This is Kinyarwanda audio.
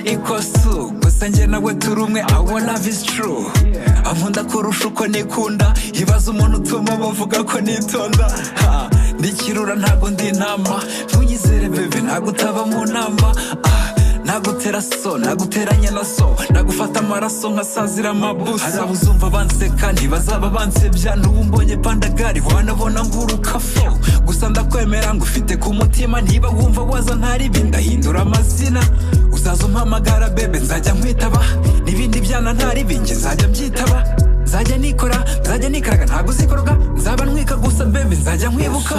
equals two gusa njye nawe turi umwe our love is true ankunda kurusha uko nikunda ibaze umuntu utuma bavuga ko nitonda ha ndikirura ntabwo ndi intama ntunyizere bebe ntabwo utaba mu nama ah nagutera so naguteranya na so nagufata amaraso nkasazira amabusa hari abuzumva banseka ntibazaba bansebya n'ubu mbonye pandagari wanabona nguruka fo gusa ndakwemera ngufite ku mutima ntiba wumva waza ntaribi ndahindura amazina uzaza umpamagara bebe nzajya nkwitaba n'ibindi byana ntaribi njye nzajya byitaba nzajya nikora nzajya nikaraga ntabwo uzikoroga nzaba ntwika gusa bebe nzajya nkwibuka